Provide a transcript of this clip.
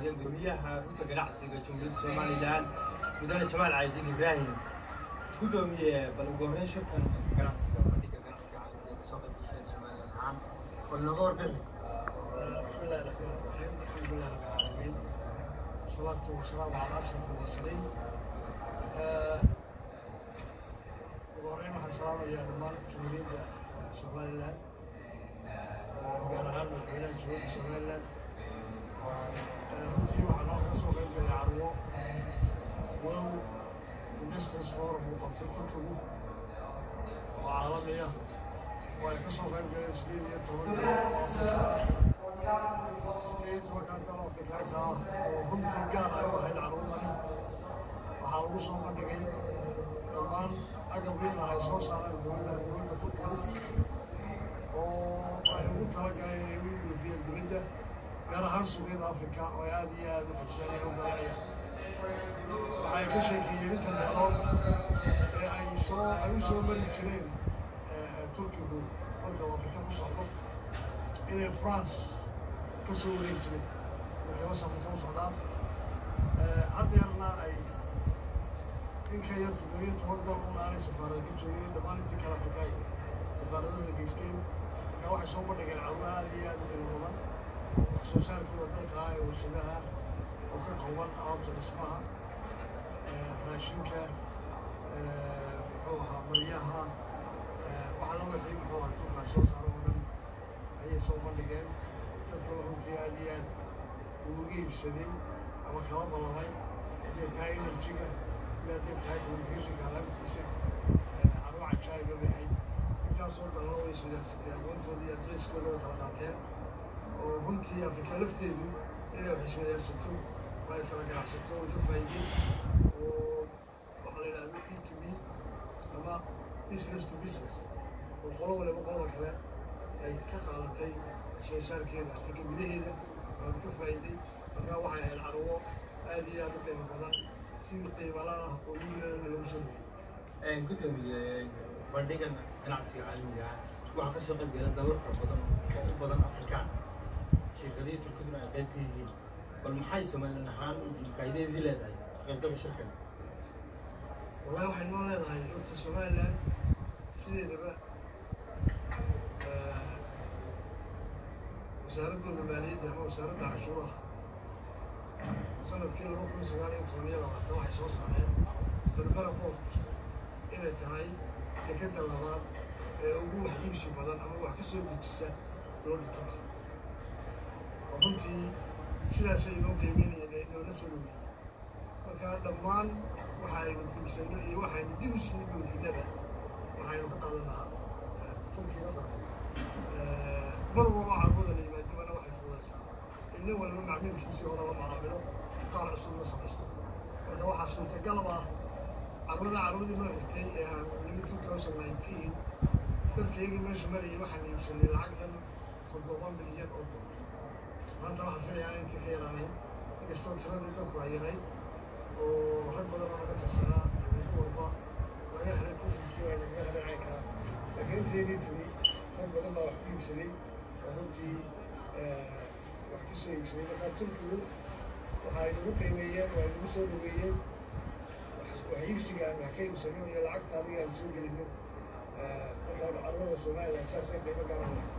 yimaadeen gudoomiyaha guta ganacsiga jamhuuriyadda somalilan mudane jamaal caydin ibraahim gudoomiye bal ugu horreyn shirkan ganacsiga bandhiga ganacsiga caalamka soo qaybgasheen somalilan ahaan bal nooga warbixi بسم الله الرحمن الرحيم الحمد لله رب العالمين والصلاة والسلام على أشرف المرسلين وهورين waxaan salaamayaa dhammaan jumhuuriyadda somalilan gaar ahaan madaxweynaha jumhuuriyadda somalilan runtii waxaa noo kaga soo qayb galay carwo wow investors forum uu qabtay turkigu oo caalami ah oo ay ka soo qayb galeen sideed iyo toban runtii gaar ay u ahayd carwadani waxaa lagu soo bandhigay dhammaan agabyada ay soo saareen dowladda dowladda turkiga oo ay ugu talagaleen inay u iibiyeen dibadda gaar ahaan suuqyada afrika oo ay aada iyo aada u xiiseeyeen u garanayaan waxay ka sheekeeyeen inta meelood ee ay soo ay u soo mari jireen turkigu marka uu afrika ku socdo inay france ka soo wareeg jiray markay was afrika u socdaan haddeerna ay in ka yar toddobiyo toban dal un aanay safaarada ka joogin dhammaan intii kale afrika ay safaaradada geysteen markaa waxay soo bandhigeen carwo aada iyo aada u qiimo badan wax soo saarkooda dalka ah ee warshadaha oo ka kooban alaabta dhismaha raashinka muxuu ahaa maryaha waxaa la wixii muxuu ahaa turkaa soo saaro oo dhan ayay soo bandhigeen dadkuna runtii aada iyo aad uu uga iibsaday ama kala ballamay hadday tahay enerjiga iyo hadday tahay communicationka alaabtiisa carwo cajaa'iba bay ahayd intaasoo dalna way iswadaagsatay aqoontooda iyo adresskooda way kala qaateen oo runtii afrika lafteedu inay wax iswadaagsato oo ay kala ganacsato way ka faa'iideen oo waxaa la yidhahda b to b ama business to business oo qolo waliba qolada kale ay ka qaadatay soo saarkeeda afrika gudaheeda waan ka faa'iiday markaa waxay ahayd carwo aada iyo aada u qiimo badan si qiimala ah oo wiilana lagu soo dhaweyey gudoomiye bandhigan ganacsiga caalamiga ah waxaa ka soo qayb gala dalal fara badan oo u badan afrikaan shirkadihii turkiduna ay qayb ka yihiin bal maxay somalilan ahaan faa'iidadeedii leedahay qaybgalka shirkan wallahi waxay noo leedahay horta somalilan sideedaba wasaaradooda maaliyadda ama wasaaradda cashuuraha sanadkii laba kun sagaal iyo toban iyo labaatan waxay soo saareen berbera port inay tahay dekadda labaad ee ugu wax iibsi badan ama wax ka soo dejisa dowladda turkiya oo runtii sidaasay inoo qiimeynayeen ee inoola soo dhaweeyey marka dhammaan waxaynu iibsano iyo waxaynu dib u sii dhoofinaba waxaynu ka qaadan lahaa turkiga mar walba carwada la yimaadibana waxay fududaysaa in nin walba macmiilkiisii hore la macaamilo qaar cusub la samaysto marka waxaa suurtagalab ah carwada carwadii noo xigtay ee aan nimi two thousand nineteen dadkaygii meesha marayay waxaan iibsanay lacag dhan toddoba milyan oo dollar maanta waxaan filayaa intii ka yaraanayn inkastoo tiradii dadku ay yarayd oo rag badan oo naga tirsanaa mid walba laga helay kofinkii ay nagaga helay caynkaa laakiin inteedii timi rag badan baa wax ku iibsaday oo runtii wax ka soo iibsaday markaa turkigu waxa ay nagu qiimeeyeen waa nagu soo dhaweeyeen wax iibsiga aan wax ka iibsano iyo lacagta adiga aan soo gelino markaa carwada somalilan saasay qiimo gaara